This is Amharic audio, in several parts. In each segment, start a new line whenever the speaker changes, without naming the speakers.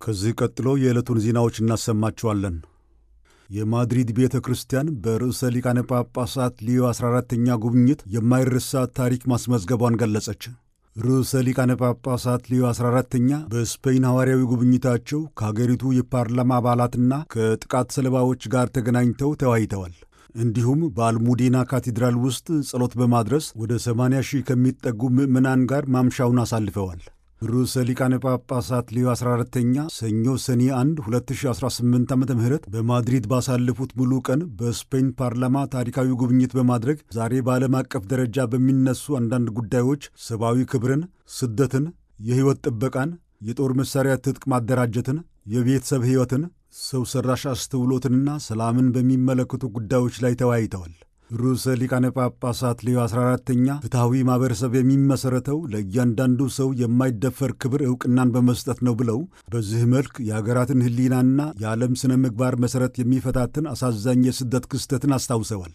ከዚህ ቀጥሎ የዕለቱን ዜናዎች እናሰማችኋለን። የማድሪድ ቤተ ክርስቲያን በርዕሰ ሊቃነ ጳጳሳት ሊዮ 14ተኛ ጉብኝት የማይረሳ ታሪክ ማስመዝገቧን ገለጸች። ርዕሰ ሊቃነ ጳጳሳት ሊዮ 14ተኛ በስፔን ሐዋርያዊ ጉብኝታቸው ከሀገሪቱ የፓርላማ አባላትና ከጥቃት ሰለባዎች ጋር ተገናኝተው ተወያይተዋል። እንዲሁም በአልሙዴና ካቴድራል ውስጥ ጸሎት በማድረስ ወደ 80 ሺህ ከሚጠጉ ምዕመናን ጋር ማምሻውን አሳልፈዋል። ርዕሰ ሊቃነ ጳጳሳት ሊዮ 14ተኛ ሰኞ ሰኔ 1 2018 ዓ ም በማድሪድ ባሳለፉት ሙሉ ቀን በስፔን ፓርላማ ታሪካዊ ጉብኝት በማድረግ ዛሬ በዓለም አቀፍ ደረጃ በሚነሱ አንዳንድ ጉዳዮች ሰብአዊ ክብርን፣ ስደትን፣ የሕይወት ጥበቃን፣ የጦር መሣሪያ ትጥቅ ማደራጀትን፣ የቤተሰብ ሕይወትን፣ ሰው ሠራሽ አስተውሎትንና ሰላምን በሚመለከቱ ጉዳዮች ላይ ተወያይተዋል። ርዕሰ ሊቃነ ጳጳሳት ሌዮ 14ተኛ ፍትሐዊ ማኅበረሰብ የሚመሠረተው ለእያንዳንዱ ሰው የማይደፈር ክብር ዕውቅናን በመስጠት ነው ብለው በዚህ መልክ የአገራትን ሕሊናና የዓለም ሥነ ምግባር መሠረት የሚፈታትን አሳዛኝ የስደት ክስተትን አስታውሰዋል።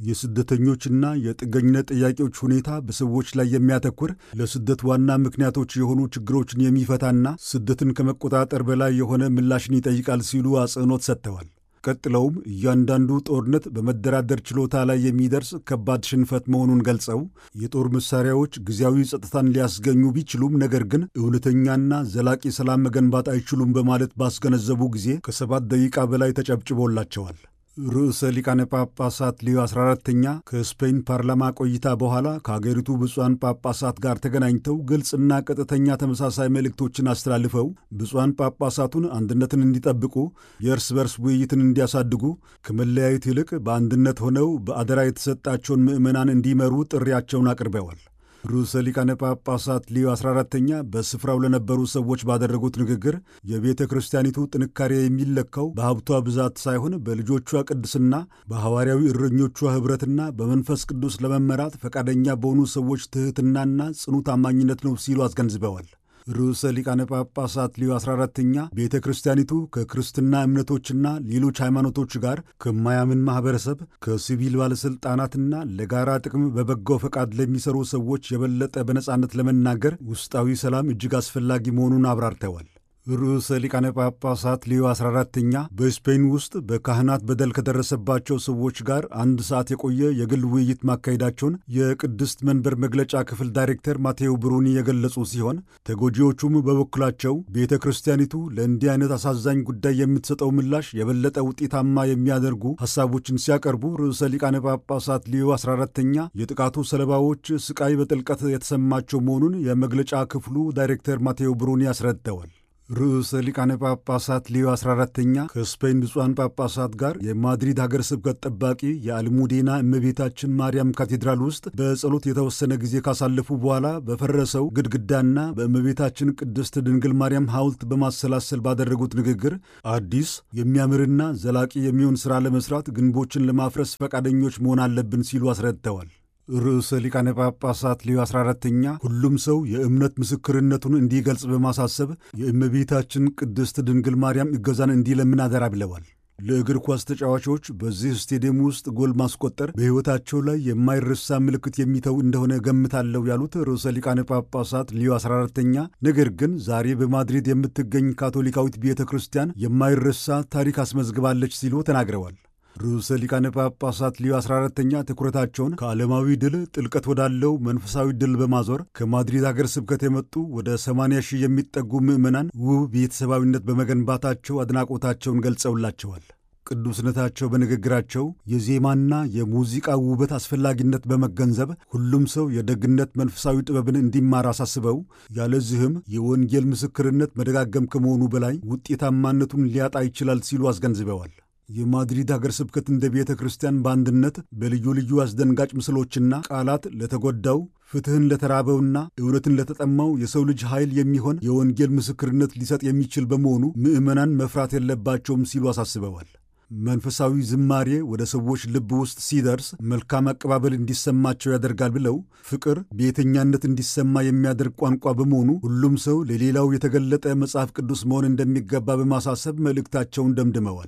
የስደተኞችና የጥገኝነት ጥያቄዎች ሁኔታ በሰዎች ላይ የሚያተኩር ለስደት ዋና ምክንያቶች የሆኑ ችግሮችን የሚፈታና ስደትን ከመቆጣጠር በላይ የሆነ ምላሽን ይጠይቃል ሲሉ አጽንዖት ሰጥተዋል። ቀጥለውም እያንዳንዱ ጦርነት በመደራደር ችሎታ ላይ የሚደርስ ከባድ ሽንፈት መሆኑን ገልጸው የጦር መሳሪያዎች ጊዜያዊ ጸጥታን ሊያስገኙ ቢችሉም ነገር ግን እውነተኛና ዘላቂ ሰላም መገንባት አይችሉም በማለት ባስገነዘቡ ጊዜ ከሰባት ደቂቃ በላይ ተጨብጭቦላቸዋል። ርዕሰ ሊቃነ ጳጳሳት ሊዮ 14ተኛ ከስፔን ፓርላማ ቆይታ በኋላ ከአገሪቱ ብፁዓን ጳጳሳት ጋር ተገናኝተው ግልጽና ቀጥተኛ ተመሳሳይ መልእክቶችን አስተላልፈው ብፁዓን ጳጳሳቱን አንድነትን እንዲጠብቁ፣ የእርስ በርስ ውይይትን እንዲያሳድጉ፣ ከመለያየት ይልቅ በአንድነት ሆነው በአደራ የተሰጣቸውን ምዕመናን እንዲመሩ ጥሪያቸውን አቅርበዋል። ርዕሰ ሊቃነ ጳጳሳት ሊዮ 14ተኛ በስፍራው ለነበሩ ሰዎች ባደረጉት ንግግር የቤተ ክርስቲያኒቱ ጥንካሬ የሚለካው በሀብቷ ብዛት ሳይሆን በልጆቿ ቅድስና፣ በሐዋርያዊ እረኞቿ ኅብረትና በመንፈስ ቅዱስ ለመመራት ፈቃደኛ በሆኑ ሰዎች ትሕትናና ጽኑ ታማኝነት ነው ሲሉ አስገንዝበዋል። ርዕሰ ሊቃነ ጳጳሳት ሊዮ 14ተኛ ቤተ ክርስቲያኒቱ ከክርስትና እምነቶችና ሌሎች ሃይማኖቶች ጋር ከማያምን ማኅበረሰብ፣ ከሲቪል ባለሥልጣናትና ለጋራ ጥቅም በበጎ ፈቃድ ለሚሰሩ ሰዎች የበለጠ በነጻነት ለመናገር ውስጣዊ ሰላም እጅግ አስፈላጊ መሆኑን አብራርተዋል። ርዕሰ ሊቃነ ጳጳሳት ሊዮ 14ተኛ በስፔን ውስጥ በካህናት በደል ከደረሰባቸው ሰዎች ጋር አንድ ሰዓት የቆየ የግል ውይይት ማካሄዳቸውን የቅድስት መንበር መግለጫ ክፍል ዳይሬክተር ማቴዎ ብሩኒ የገለጹ ሲሆን ተጎጂዎቹም በበኩላቸው ቤተ ክርስቲያኒቱ ለእንዲህ አይነት አሳዛኝ ጉዳይ የምትሰጠው ምላሽ የበለጠ ውጤታማ የሚያደርጉ ሐሳቦችን ሲያቀርቡ ርዕሰ ሊቃነ ጳጳሳት ሊዮ 14ተኛ የጥቃቱ ሰለባዎች ስቃይ በጥልቀት የተሰማቸው መሆኑን የመግለጫ ክፍሉ ዳይሬክተር ማቴዎ ብሩኒ አስረድተዋል። ርዕሰ ሊቃነ ጳጳሳት ሊዮ 14ተኛ ከስፔን ብፁዓን ጳጳሳት ጋር የማድሪድ ሀገር ስብከት ጠባቂ የአልሙዴና እመቤታችን ማርያም ካቴድራል ውስጥ በጸሎት የተወሰነ ጊዜ ካሳለፉ በኋላ በፈረሰው ግድግዳና በእመቤታችን ቅድስት ድንግል ማርያም ሐውልት በማሰላሰል ባደረጉት ንግግር አዲስ የሚያምርና ዘላቂ የሚሆን ሥራ ለመሥራት ግንቦችን ለማፍረስ ፈቃደኞች መሆን አለብን ሲሉ አስረድተዋል። ርዕሰ ሊቃነ ጳጳሳት ሊዮ 14ተኛ ሁሉም ሰው የእምነት ምስክርነቱን እንዲገልጽ በማሳሰብ የእመቤታችን ቅድስት ድንግል ማርያም እገዛን እንዲለምን አደራ ብለዋል። ለእግር ኳስ ተጫዋቾች በዚህ ስቴዲየም ውስጥ ጎል ማስቆጠር በሕይወታቸው ላይ የማይረሳ ምልክት የሚተው እንደሆነ ገምታለሁ ያሉት ርዕሰ ሊቃነ ጳጳሳት ሊዮ 14ተኛ ነገር ግን ዛሬ በማድሪድ የምትገኝ ካቶሊካዊት ቤተ ክርስቲያን የማይረሳ ታሪክ አስመዝግባለች ሲሉ ተናግረዋል። ርዕሰ ሊቃነ ጳጳሳት ሊዮ 14ተኛ ትኩረታቸውን ከዓለማዊ ድል ጥልቀት ወዳለው መንፈሳዊ ድል በማዞር ከማድሪድ አገር ስብከት የመጡ ወደ 80 ሺህ የሚጠጉ ምዕመናን ውብ ቤተሰባዊነት በመገንባታቸው አድናቆታቸውን ገልጸውላቸዋል። ቅዱስነታቸው በንግግራቸው የዜማና የሙዚቃ ውበት አስፈላጊነት በመገንዘብ ሁሉም ሰው የደግነት መንፈሳዊ ጥበብን እንዲማር አሳስበው ያለዚህም የወንጌል ምስክርነት መደጋገም ከመሆኑ በላይ ውጤታማነቱን ሊያጣ ይችላል ሲሉ አስገንዝበዋል። የማድሪድ ሀገር ስብከት እንደ ቤተ ክርስቲያን በአንድነት በልዩ ልዩ አስደንጋጭ ምስሎችና ቃላት ለተጎዳው ፍትሕን ለተራበውና እውነትን ለተጠማው የሰው ልጅ ኃይል የሚሆን የወንጌል ምስክርነት ሊሰጥ የሚችል በመሆኑ ምዕመናን መፍራት የለባቸውም ሲሉ አሳስበዋል። መንፈሳዊ ዝማሬ ወደ ሰዎች ልብ ውስጥ ሲደርስ መልካም አቀባበል እንዲሰማቸው ያደርጋል ብለው ፍቅር ቤተኛነት እንዲሰማ የሚያደርግ ቋንቋ በመሆኑ ሁሉም ሰው ለሌላው የተገለጠ መጽሐፍ ቅዱስ መሆን እንደሚገባ በማሳሰብ መልእክታቸውን ደምድመዋል።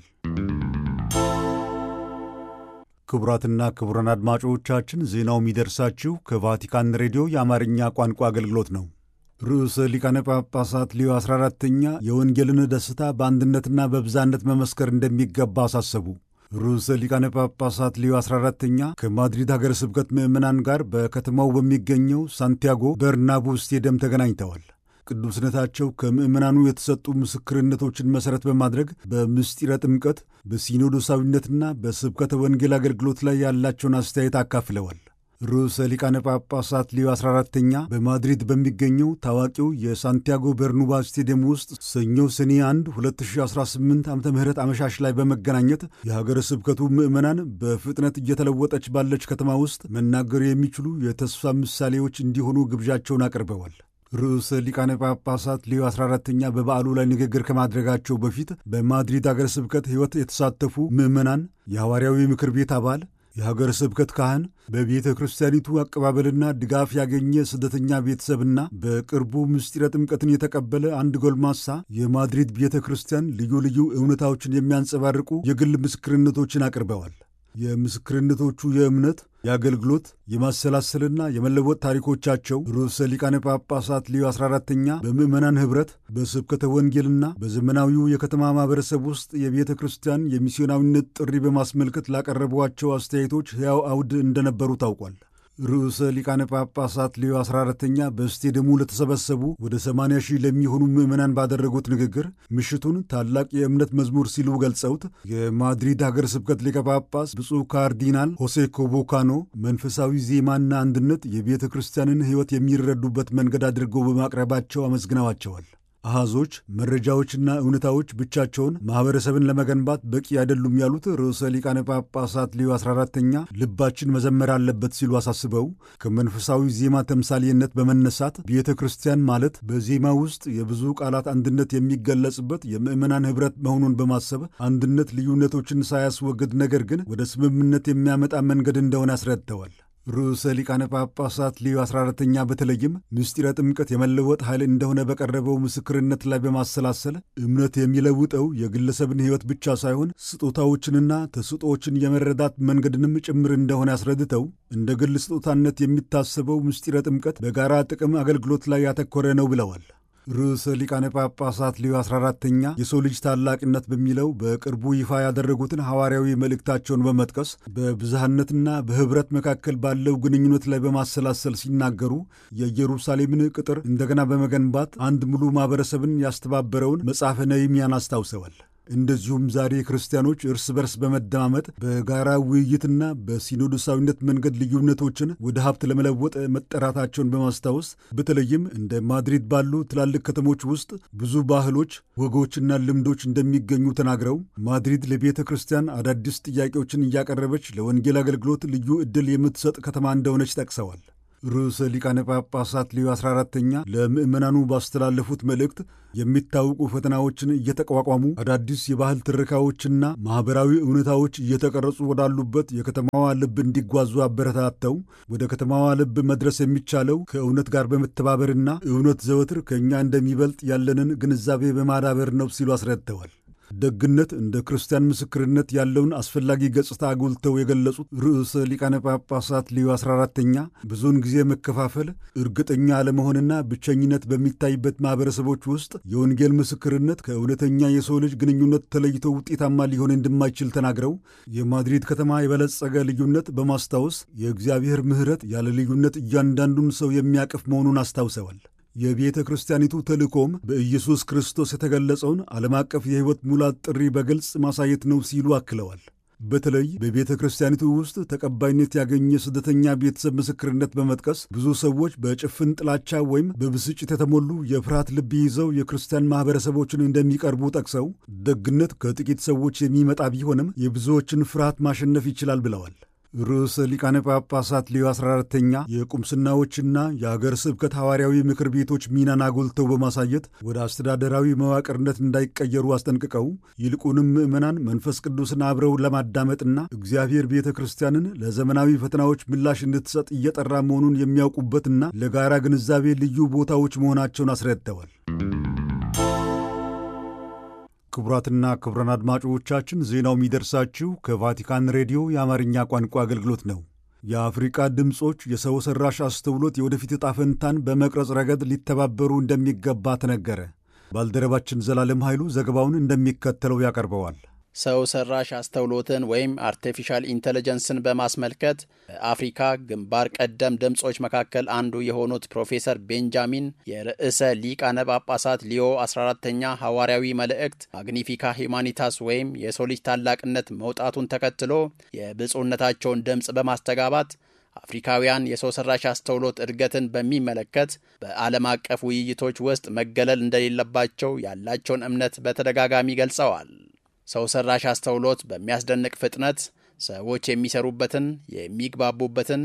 ክቡራትና ክቡራን አድማጮቻችን ዜናው የሚደርሳችሁ ከቫቲካን ሬዲዮ የአማርኛ ቋንቋ አገልግሎት ነው። ርዕሰ ሊቃነ ጳጳሳት ሊዮ 14ተኛ የወንጌልን ደስታ በአንድነትና በብዛነት መመስከር እንደሚገባ አሳሰቡ። ርዕሰ ሊቃነ ጳጳሳት ሊዮ 14ተኛ ከማድሪድ ሀገረ ስብከት ምዕመናን ጋር በከተማው በሚገኘው ሳንቲያጎ በርናቡ ስቴዲየም ተገናኝተዋል። ቅዱስነታቸው ከምዕመናኑ የተሰጡ ምስክርነቶችን መሠረት በማድረግ በምስጢረ ጥምቀት በሲኖዶሳዊነትና በስብከተ ወንጌል አገልግሎት ላይ ያላቸውን አስተያየት አካፍለዋል። ርዕሰ ሊቃነ ጳጳሳት ሊዮ 14ተኛ በማድሪድ በሚገኘው ታዋቂው የሳንቲያጎ በርኑባ ስቴዲየም ውስጥ ሰኞ ሰኔ 1 2018 ዓ ም አመሻሽ ላይ በመገናኘት የሀገረ ስብከቱ ምዕመናን በፍጥነት እየተለወጠች ባለች ከተማ ውስጥ መናገር የሚችሉ የተስፋ ምሳሌዎች እንዲሆኑ ግብዣቸውን አቅርበዋል። ርዕሰ ሊቃነ ጳጳሳት ሊዮ 14ተኛ በበዓሉ ላይ ንግግር ከማድረጋቸው በፊት በማድሪድ አገረ ስብከት ሕይወት የተሳተፉ ምዕመናን፣ የሐዋርያዊ ምክር ቤት አባል የሀገረ ስብከት ካህን በቤተ ክርስቲያኒቱ አቀባበልና ድጋፍ ያገኘ ስደተኛ ቤተሰብና በቅርቡ ምስጢረ ጥምቀትን የተቀበለ አንድ ጎልማሳ የማድሪድ ቤተ ክርስቲያን ልዩ ልዩ እውነታዎችን የሚያንጸባርቁ የግል ምስክርነቶችን አቅርበዋል። የምስክርነቶቹ የእምነት፣ የአገልግሎት፣ የማሰላሰልና የመለወጥ ታሪኮቻቸው ርዕሰ ሊቃነ ጳጳሳት ሊዮ 14ተኛ በምዕመናን ኅብረት በስብከተ ወንጌልና በዘመናዊው የከተማ ማኅበረሰብ ውስጥ የቤተ ክርስቲያን የሚስዮናዊነት ጥሪ በማስመልከት ላቀረቧቸው አስተያየቶች ሕያው አውድ እንደነበሩ ታውቋል። ርዕሰ ሊቃነ ጳጳሳት ሊዮ 14ተኛ በስቴዲየሙ ለተሰበሰቡ ወደ 80 ሺህ ለሚሆኑ ምዕመናን ባደረጉት ንግግር ምሽቱን ታላቅ የእምነት መዝሙር ሲሉ ገልጸውት የማድሪድ ሀገር ስብከት ሊቀ ጳጳስ ብፁዕ ካርዲናል ሆሴ ኮቦካኖ መንፈሳዊ ዜማና አንድነት የቤተ ክርስቲያንን ሕይወት የሚረዱበት መንገድ አድርገው በማቅረባቸው አመስግነዋቸዋል። አሃዞች፣ መረጃዎችና እውነታዎች ብቻቸውን ማኅበረሰብን ለመገንባት በቂ አይደሉም ያሉት ርዕሰ ሊቃነ ጳጳሳት ሊዮ 14ተኛ ልባችን መዘመር አለበት ሲሉ አሳስበው ከመንፈሳዊ ዜማ ተምሳሌነት በመነሳት ቤተ ክርስቲያን ማለት በዜማ ውስጥ የብዙ ቃላት አንድነት የሚገለጽበት የምዕመናን ኅብረት መሆኑን በማሰብ አንድነት ልዩነቶችን ሳያስወግድ ነገር ግን ወደ ስምምነት የሚያመጣ መንገድ እንደሆነ አስረድተዋል። ርዕሰ ሊቃነ ጳጳሳት ሊዮ 14ተኛ በተለይም ምስጢረ ጥምቀት የመለወጥ ኃይል እንደሆነ በቀረበው ምስክርነት ላይ በማሰላሰል እምነት የሚለውጠው የግለሰብን ሕይወት ብቻ ሳይሆን ስጦታዎችንና ተስጦዎችን የመረዳት መንገድንም ጭምር እንደሆነ አስረድተው እንደ ግል ስጦታነት የሚታሰበው ምስጢረ ጥምቀት በጋራ ጥቅም አገልግሎት ላይ ያተኮረ ነው ብለዋል። ርዕሰ ሊቃነ ጳጳሳት ሊዮ 14ተኛ የሰው ልጅ ታላቅነት በሚለው በቅርቡ ይፋ ያደረጉትን ሐዋርያዊ መልእክታቸውን በመጥቀስ በብዝሃነትና በኅብረት መካከል ባለው ግንኙነት ላይ በማሰላሰል ሲናገሩ የኢየሩሳሌምን ቅጥር እንደገና በመገንባት አንድ ሙሉ ማኅበረሰብን ያስተባበረውን መጽሐፈ ነህምያን አስታውሰዋል። እንደዚሁም ዛሬ ክርስቲያኖች እርስ በርስ በመደማመጥ በጋራ ውይይትና በሲኖዶሳዊነት መንገድ ልዩነቶችን ወደ ሀብት ለመለወጥ መጠራታቸውን በማስታወስ በተለይም እንደ ማድሪድ ባሉ ትላልቅ ከተሞች ውስጥ ብዙ ባህሎች፣ ወጎችና ልምዶች እንደሚገኙ ተናግረው ማድሪድ ለቤተ ክርስቲያን አዳዲስ ጥያቄዎችን እያቀረበች ለወንጌል አገልግሎት ልዩ ዕድል የምትሰጥ ከተማ እንደሆነች ጠቅሰዋል። ርዕሰ ሊቃነ ጳጳሳት ሊዮ 14ተኛ ለምዕመናኑ ባስተላለፉት መልእክት የሚታወቁ ፈተናዎችን እየተቋቋሙ አዳዲስ የባህል ትረካዎችና ማኅበራዊ እውነታዎች እየተቀረጹ ወዳሉበት የከተማዋ ልብ እንዲጓዙ አበረታተው ወደ ከተማዋ ልብ መድረስ የሚቻለው ከእውነት ጋር በመተባበርና እውነት ዘወትር ከእኛ እንደሚበልጥ ያለንን ግንዛቤ በማዳበር ነው ሲሉ አስረድተዋል። ደግነት እንደ ክርስቲያን ምስክርነት ያለውን አስፈላጊ ገጽታ አጉልተው የገለጹት ርዕሰ ሊቃነ ጳጳሳት ሊዮ 14ተኛ ብዙውን ጊዜ መከፋፈል፣ እርግጠኛ አለመሆንና ብቸኝነት በሚታይበት ማኅበረሰቦች ውስጥ የወንጌል ምስክርነት ከእውነተኛ የሰው ልጅ ግንኙነት ተለይቶ ውጤታማ ሊሆን እንደማይችል ተናግረው የማድሪድ ከተማ የበለጸገ ልዩነት በማስታወስ የእግዚአብሔር ምሕረት ያለ ልዩነት እያንዳንዱን ሰው የሚያቅፍ መሆኑን አስታውሰዋል። የቤተ ክርስቲያኒቱ ተልእኮም በኢየሱስ ክርስቶስ የተገለጸውን ዓለም አቀፍ የሕይወት ሙላት ጥሪ በግልጽ ማሳየት ነው ሲሉ አክለዋል። በተለይ በቤተ ክርስቲያኒቱ ውስጥ ተቀባይነት ያገኘ ስደተኛ ቤተሰብ ምስክርነት በመጥቀስ ብዙ ሰዎች በጭፍን ጥላቻ ወይም በብስጭት የተሞሉ የፍርሃት ልብ ይዘው የክርስቲያን ማኅበረሰቦችን እንደሚቀርቡ ጠቅሰው ደግነት ከጥቂት ሰዎች የሚመጣ ቢሆንም የብዙዎችን ፍርሃት ማሸነፍ ይችላል ብለዋል። ርዕሰ ሊቃነ ጳጳሳት ሊዮ 14ተኛ የቁምስናዎችና የአገር ስብከት ሐዋርያዊ ምክር ቤቶች ሚናን አጎልተው በማሳየት ወደ አስተዳደራዊ መዋቅርነት እንዳይቀየሩ አስጠንቅቀው ይልቁንም ምዕመናን መንፈስ ቅዱስን አብረው ለማዳመጥና እግዚአብሔር ቤተ ክርስቲያንን ለዘመናዊ ፈተናዎች ምላሽ እንድትሰጥ እየጠራ መሆኑን የሚያውቁበትና ለጋራ ግንዛቤ ልዩ ቦታዎች መሆናቸውን አስረድተዋል። ክቡራትና ክቡራን አድማጮቻችን ዜናው የሚደርሳችሁ ከቫቲካን ሬዲዮ የአማርኛ ቋንቋ አገልግሎት ነው። የአፍሪቃ ድምፆች የሰው ሠራሽ አስተውሎት የወደፊት ዕጣ ፈንታን በመቅረጽ ረገድ ሊተባበሩ እንደሚገባ ተነገረ። ባልደረባችን ዘላለም ኃይሉ ዘገባውን እንደሚከተለው ያቀርበዋል።
ሰው ሰራሽ አስተውሎትን ወይም አርቲፊሻል ኢንቴሊጀንስን በማስመልከት በአፍሪካ ግንባር ቀደም ድምፆች መካከል አንዱ የሆኑት ፕሮፌሰር ቤንጃሚን የርዕሰ ሊቃነ ጳጳሳት ሊዮ 14ተኛ ሐዋርያዊ መልእክት ማግኒፊካ ሂማኒታስ ወይም የሰው ልጅ ታላቅነት መውጣቱን ተከትሎ የብፁዕነታቸውን ድምፅ በማስተጋባት አፍሪካውያን የሰው ሰራሽ አስተውሎት እድገትን በሚመለከት በዓለም አቀፍ ውይይቶች ውስጥ መገለል እንደሌለባቸው ያላቸውን እምነት በተደጋጋሚ ገልጸዋል። ሰው ሰራሽ አስተውሎት በሚያስደንቅ ፍጥነት ሰዎች የሚሰሩበትን፣ የሚግባቡበትን፣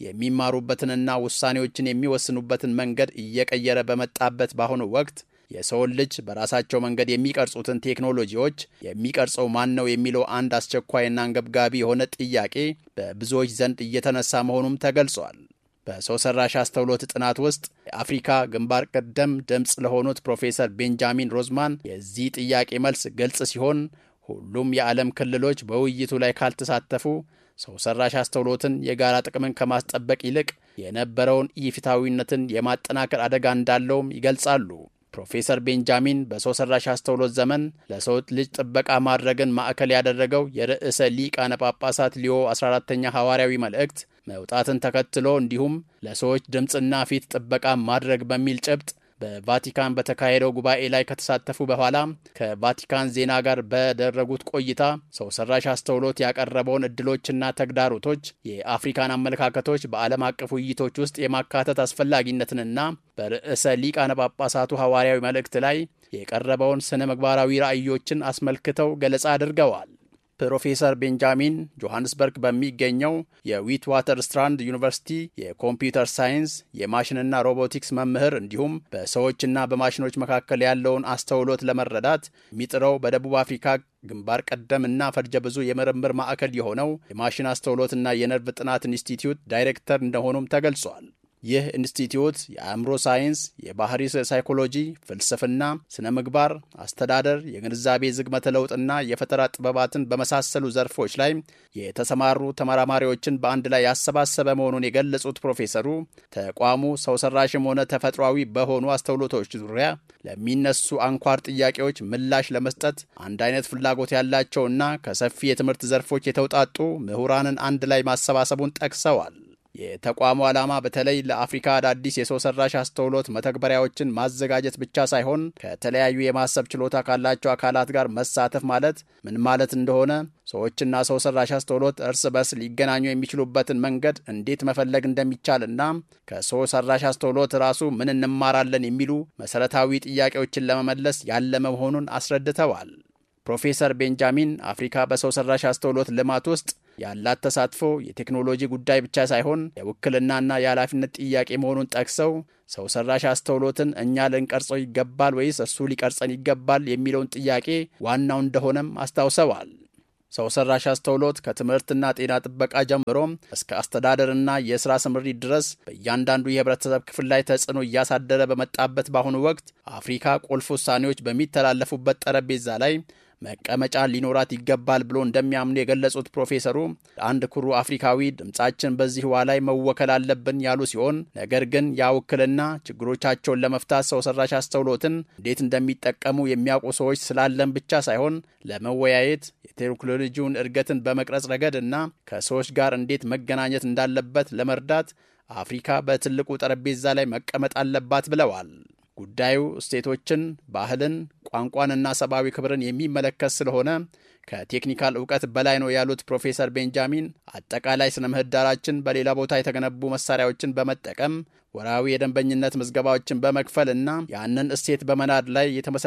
የሚማሩበትንና ውሳኔዎችን የሚወስኑበትን መንገድ እየቀየረ በመጣበት በአሁኑ ወቅት የሰውን ልጅ በራሳቸው መንገድ የሚቀርጹትን ቴክኖሎጂዎች የሚቀርጸው ማን ነው የሚለው አንድ አስቸኳይና አንገብጋቢ የሆነ ጥያቄ በብዙዎች ዘንድ እየተነሳ መሆኑም ተገልጿል። በሰው ሰራሽ አስተውሎት ጥናት ውስጥ የአፍሪካ ግንባር ቀደም ድምፅ ለሆኑት ፕሮፌሰር ቤንጃሚን ሮዝማን የዚህ ጥያቄ መልስ ግልጽ ሲሆን ሁሉም የዓለም ክልሎች በውይይቱ ላይ ካልተሳተፉ ሰው ሰራሽ አስተውሎትን የጋራ ጥቅምን ከማስጠበቅ ይልቅ የነበረውን ኢፍትሐዊነትን የማጠናከር አደጋ እንዳለውም ይገልጻሉ። ፕሮፌሰር ቤንጃሚን በሰው ሰራሽ አስተውሎት ዘመን ለሰው ልጅ ጥበቃ ማድረግን ማዕከል ያደረገው የርዕሰ ሊቃነ ጳጳሳት ሊዮ 14ተኛ ሐዋርያዊ መልእክት መውጣትን ተከትሎ እንዲሁም ለሰዎች ድምፅና ፊት ጥበቃ ማድረግ በሚል ጭብጥ በቫቲካን በተካሄደው ጉባኤ ላይ ከተሳተፉ በኋላ ከቫቲካን ዜና ጋር በደረጉት ቆይታ ሰው ሰራሽ አስተውሎት ያቀረበውን እድሎችና ተግዳሮቶች፣ የአፍሪካን አመለካከቶች በዓለም አቀፍ ውይይቶች ውስጥ የማካተት አስፈላጊነትንና በርዕሰ ሊቃነ ጳጳሳቱ ሐዋርያዊ መልእክት ላይ የቀረበውን ስነ ምግባራዊ ራዕዮችን አስመልክተው ገለጻ አድርገዋል። ፕሮፌሰር ቤንጃሚን ጆሐንስበርግ በሚገኘው የዊት ዋተር ስትራንድ ዩኒቨርሲቲ የኮምፒውተር ሳይንስ የማሽንና ሮቦቲክስ መምህር እንዲሁም በሰዎችና በማሽኖች መካከል ያለውን አስተውሎት ለመረዳት የሚጥረው በደቡብ አፍሪካ ግንባር ቀደም እና ፈርጀ ብዙ የምርምር ማዕከል የሆነው የማሽን አስተውሎትና የነርቭ ጥናት ኢንስቲትዩት ዳይሬክተር እንደሆኑም ተገልጿል። ይህ ኢንስቲትዩት የአእምሮ ሳይንስ፣ የባህሪ ሳይኮሎጂ፣ ፍልስፍና፣ ስነ ምግባር፣ አስተዳደር፣ የግንዛቤ ዝግመተ ለውጥና የፈጠራ ጥበባትን በመሳሰሉ ዘርፎች ላይ የተሰማሩ ተመራማሪዎችን በአንድ ላይ ያሰባሰበ መሆኑን የገለጹት ፕሮፌሰሩ ተቋሙ ሰው ሰራሽም ሆነ ተፈጥሯዊ በሆኑ አስተውሎቶች ዙሪያ ለሚነሱ አንኳር ጥያቄዎች ምላሽ ለመስጠት አንድ አይነት ፍላጎት ያላቸውና ከሰፊ የትምህርት ዘርፎች የተውጣጡ ምሁራንን አንድ ላይ ማሰባሰቡን ጠቅሰዋል። የተቋሙ ዓላማ በተለይ ለአፍሪካ አዳዲስ የሰው ሰራሽ አስተውሎት መተግበሪያዎችን ማዘጋጀት ብቻ ሳይሆን ከተለያዩ የማሰብ ችሎታ ካላቸው አካላት ጋር መሳተፍ ማለት ምን ማለት እንደሆነ፣ ሰዎችና ሰው ሰራሽ አስተውሎት እርስ በርስ ሊገናኙ የሚችሉበትን መንገድ እንዴት መፈለግ እንደሚቻልና ከሰው ሰራሽ አስተውሎት ራሱ ምን እንማራለን የሚሉ መሰረታዊ ጥያቄዎችን ለመመለስ ያለመ መሆኑን አስረድተዋል። ፕሮፌሰር ቤንጃሚን አፍሪካ በሰው ሰራሽ አስተውሎት ልማት ውስጥ ያላት ተሳትፎ የቴክኖሎጂ ጉዳይ ብቻ ሳይሆን የውክልናና የኃላፊነት ጥያቄ መሆኑን ጠቅሰው ሰው ሰራሽ አስተውሎትን እኛ ልንቀርጸው ይገባል ወይስ እሱ ሊቀርጸን ይገባል የሚለውን ጥያቄ ዋናው እንደሆነም አስታውሰዋል። ሰው ሰራሽ አስተውሎት ከትምህርትና ጤና ጥበቃ ጀምሮም እስከ አስተዳደርና የሥራ ስምሪት ድረስ በእያንዳንዱ የህብረተሰብ ክፍል ላይ ተጽዕኖ እያሳደረ በመጣበት በአሁኑ ወቅት አፍሪካ ቁልፍ ውሳኔዎች በሚተላለፉበት ጠረጴዛ ላይ መቀመጫ ሊኖራት ይገባል ብሎ እንደሚያምኑ የገለጹት ፕሮፌሰሩ አንድ ኩሩ አፍሪካዊ ድምጻችን በዚህ ዋ ላይ መወከል አለብን ያሉ ሲሆን ነገር ግን ያ ውክልና ችግሮቻቸውን ለመፍታት ሰው ሰራሽ አስተውሎትን እንዴት እንደሚጠቀሙ የሚያውቁ ሰዎች ስላለን ብቻ ሳይሆን ለመወያየት የቴክኖሎጂውን እድገትን በመቅረጽ ረገድ እና ከሰዎች ጋር እንዴት መገናኘት እንዳለበት ለመርዳት አፍሪካ በትልቁ ጠረጴዛ ላይ መቀመጥ አለባት ብለዋል። ጉዳዩ እሴቶችን፣ ባህልን፣ ቋንቋንና ሰብአዊ ክብርን የሚመለከት ስለሆነ ከቴክኒካል እውቀት በላይ ነው ያሉት ፕሮፌሰር ቤንጃሚን አጠቃላይ ስነ ምህዳራችን በሌላ ቦታ የተገነቡ መሳሪያዎችን በመጠቀም ወራዊ የደንበኝነት ምዝገባዎችን በመክፈል እና ያንን እሴት በመናድ ላይ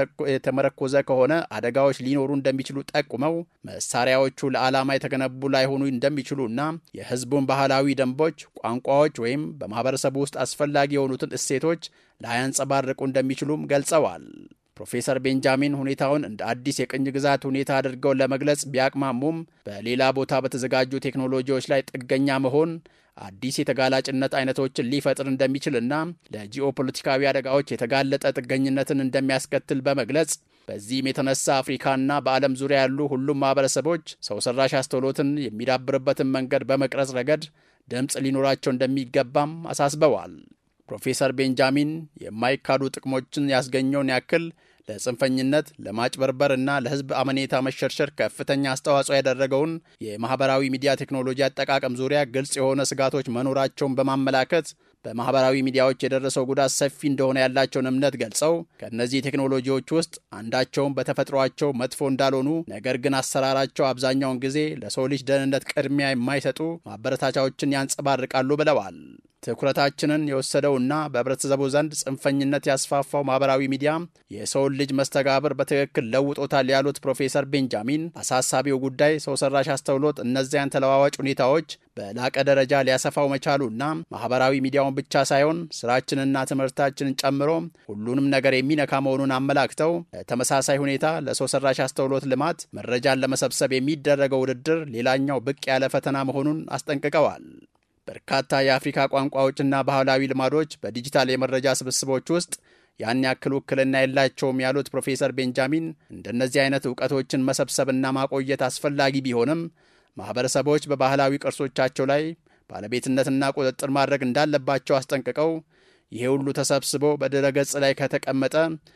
የተመረኮዘ ከሆነ አደጋዎች ሊኖሩ እንደሚችሉ ጠቁመው መሳሪያዎቹ ለዓላማ የተገነቡ ላይሆኑ እንደሚችሉና የሕዝቡን ባህላዊ ደንቦች፣ ቋንቋዎች ወይም በማህበረሰቡ ውስጥ አስፈላጊ የሆኑትን እሴቶች ላያንጸባርቁ እንደሚችሉም ገልጸዋል። ፕሮፌሰር ቤንጃሚን ሁኔታውን እንደ አዲስ የቅኝ ግዛት ሁኔታ አድርገው ለመግለጽ ቢያቅማሙም በሌላ ቦታ በተዘጋጁ ቴክኖሎጂዎች ላይ ጥገኛ መሆን አዲስ የተጋላጭነት አይነቶችን ሊፈጥር እንደሚችልና ለጂኦፖለቲካዊ አደጋዎች የተጋለጠ ጥገኝነትን እንደሚያስከትል በመግለጽ በዚህም የተነሳ አፍሪካና በዓለም ዙሪያ ያሉ ሁሉም ማህበረሰቦች ሰው ሰራሽ አስተውሎትን የሚዳብርበትን መንገድ በመቅረጽ ረገድ ድምፅ ሊኖራቸው እንደሚገባም አሳስበዋል። ፕሮፌሰር ቤንጃሚን የማይካዱ ጥቅሞችን ያስገኘውን ያክል ለጽንፈኝነት፣ ለማጭበርበር እና ለሕዝብ አመኔታ መሸርሸር ከፍተኛ አስተዋጽኦ ያደረገውን የማኅበራዊ ሚዲያ ቴክኖሎጂ አጠቃቀም ዙሪያ ግልጽ የሆነ ስጋቶች መኖራቸውን በማመላከት በማኅበራዊ ሚዲያዎች የደረሰው ጉዳት ሰፊ እንደሆነ ያላቸውን እምነት ገልጸው ከእነዚህ ቴክኖሎጂዎች ውስጥ አንዳቸውም በተፈጥሯቸው መጥፎ እንዳልሆኑ፣ ነገር ግን አሰራራቸው አብዛኛውን ጊዜ ለሰው ልጅ ደህንነት ቅድሚያ የማይሰጡ ማበረታቻዎችን ያንጸባርቃሉ ብለዋል። ትኩረታችንን የወሰደውና በህብረተሰቡ ዘንድ ጽንፈኝነት ያስፋፋው ማኅበራዊ ሚዲያ የሰውን ልጅ መስተጋብር በትክክል ለውጦታል ያሉት ፕሮፌሰር ቤንጃሚን አሳሳቢው ጉዳይ ሰው ሰራሽ አስተውሎት እነዚያን ተለዋዋጭ ሁኔታዎች በላቀ ደረጃ ሊያሰፋው መቻሉና ማኅበራዊ ሚዲያውን ብቻ ሳይሆን ስራችንና ትምህርታችንን ጨምሮ ሁሉንም ነገር የሚነካ መሆኑን አመላክተው በተመሳሳይ ሁኔታ ለሰው ሰራሽ አስተውሎት ልማት መረጃን ለመሰብሰብ የሚደረገው ውድድር ሌላኛው ብቅ ያለ ፈተና መሆኑን አስጠንቅቀዋል። በርካታ የአፍሪካ ቋንቋዎችና ባህላዊ ልማዶች በዲጂታል የመረጃ ስብስቦች ውስጥ ያን ያክል ውክልና የላቸውም ያሉት ፕሮፌሰር ቤንጃሚን እንደነዚህ አይነት እውቀቶችን መሰብሰብና ማቆየት አስፈላጊ ቢሆንም ማኅበረሰቦች በባህላዊ ቅርሶቻቸው ላይ ባለቤትነትና ቁጥጥር ማድረግ እንዳለባቸው አስጠንቅቀው ይሄ ሁሉ ተሰብስቦ በድረ ገጽ ላይ ከተቀመጠ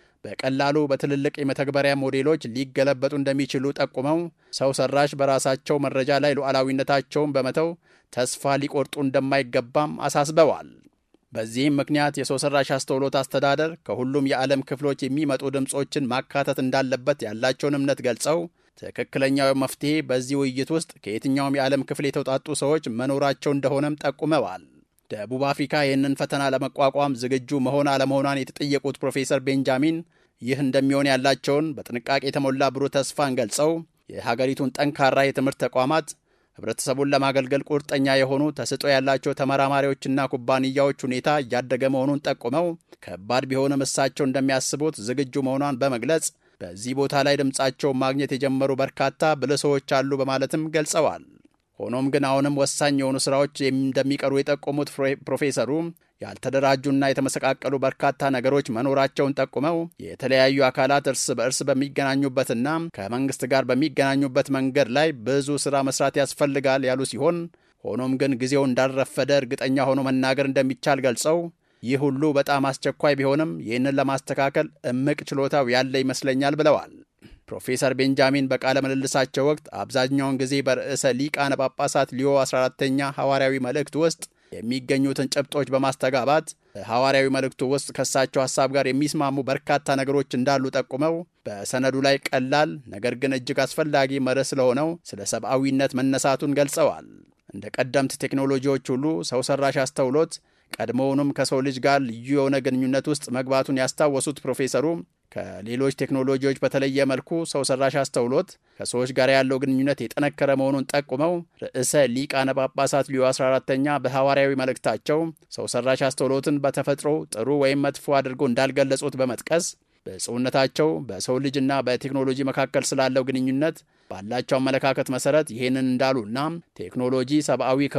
በቀላሉ በትልልቅ የመተግበሪያ ሞዴሎች ሊገለበጡ እንደሚችሉ ጠቁመው ሰው ሰራሽ በራሳቸው መረጃ ላይ ሉዓላዊነታቸውን በመተው ተስፋ ሊቆርጡ እንደማይገባም አሳስበዋል። በዚህም ምክንያት የሰው ሰራሽ አስተውሎት አስተዳደር ከሁሉም የዓለም ክፍሎች የሚመጡ ድምፆችን ማካተት እንዳለበት ያላቸውን እምነት ገልጸው ትክክለኛው መፍትሄ በዚህ ውይይት ውስጥ ከየትኛውም የዓለም ክፍል የተውጣጡ ሰዎች መኖራቸው እንደሆነም ጠቁመዋል። ደቡብ አፍሪካ ይህንን ፈተና ለመቋቋም ዝግጁ መሆን አለመሆኗን የተጠየቁት ፕሮፌሰር ቤንጃሚን ይህ እንደሚሆን ያላቸውን በጥንቃቄ የተሞላ ብሩህ ተስፋን ገልጸው የሀገሪቱን ጠንካራ የትምህርት ተቋማት ህብረተሰቡን ለማገልገል ቁርጠኛ የሆኑ ተሰጥኦ ያላቸው ተመራማሪዎችና ኩባንያዎች ሁኔታ እያደገ መሆኑን ጠቁመው ከባድ ቢሆንም እሳቸው እንደሚያስቡት ዝግጁ መሆኗን በመግለጽ በዚህ ቦታ ላይ ድምፃቸውን ማግኘት የጀመሩ በርካታ ብልህ ሰዎች አሉ በማለትም ገልጸዋል። ሆኖም ግን አሁንም ወሳኝ የሆኑ ስራዎች እንደሚቀሩ የጠቆሙት ፕሮፌሰሩ ያልተደራጁና የተመሰቃቀሉ በርካታ ነገሮች መኖራቸውን ጠቁመው የተለያዩ አካላት እርስ በእርስ በሚገናኙበትና ከመንግስት ጋር በሚገናኙበት መንገድ ላይ ብዙ ስራ መስራት ያስፈልጋል ያሉ ሲሆን ሆኖም ግን ጊዜው እንዳልረፈደ እርግጠኛ ሆኖ መናገር እንደሚቻል ገልጸው ይህ ሁሉ በጣም አስቸኳይ ቢሆንም ይህንን ለማስተካከል እምቅ ችሎታው ያለ ይመስለኛል ብለዋል። ፕሮፌሰር ቤንጃሚን በቃለ ምልልሳቸው ወቅት አብዛኛውን ጊዜ በርዕሰ ሊቃነ ጳጳሳት ሊዮ 14ተኛ ሐዋርያዊ መልእክት ውስጥ የሚገኙትን ጭብጦች በማስተጋባት በሐዋርያዊ መልእክቱ ውስጥ ከእሳቸው ሐሳብ ጋር የሚስማሙ በርካታ ነገሮች እንዳሉ ጠቁመው በሰነዱ ላይ ቀላል ነገር ግን እጅግ አስፈላጊ መርህ ስለሆነው ስለ ሰብአዊነት መነሳቱን ገልጸዋል። እንደ ቀደምት ቴክኖሎጂዎች ሁሉ ሰው ሰራሽ አስተውሎት ቀድሞውንም ከሰው ልጅ ጋር ልዩ የሆነ ግንኙነት ውስጥ መግባቱን ያስታወሱት ፕሮፌሰሩ ከሌሎች ቴክኖሎጂዎች በተለየ መልኩ ሰው ሰራሽ አስተውሎት ከሰዎች ጋር ያለው ግንኙነት የጠነከረ መሆኑን ጠቁመው ርዕሰ ሊቃነ ጳጳሳት ሊዮ 14ተኛ በሐዋርያዊ መልእክታቸው ሰው ሰራሽ አስተውሎትን በተፈጥሮ ጥሩ ወይም መጥፎ አድርገው እንዳልገለጹት በመጥቀስ ብፁዕነታቸው በሰው ልጅና በቴክኖሎጂ መካከል ስላለው ግንኙነት ባላቸው አመለካከት መሰረት ይህንን እንዳሉና ቴክኖሎጂ ሰብአዊ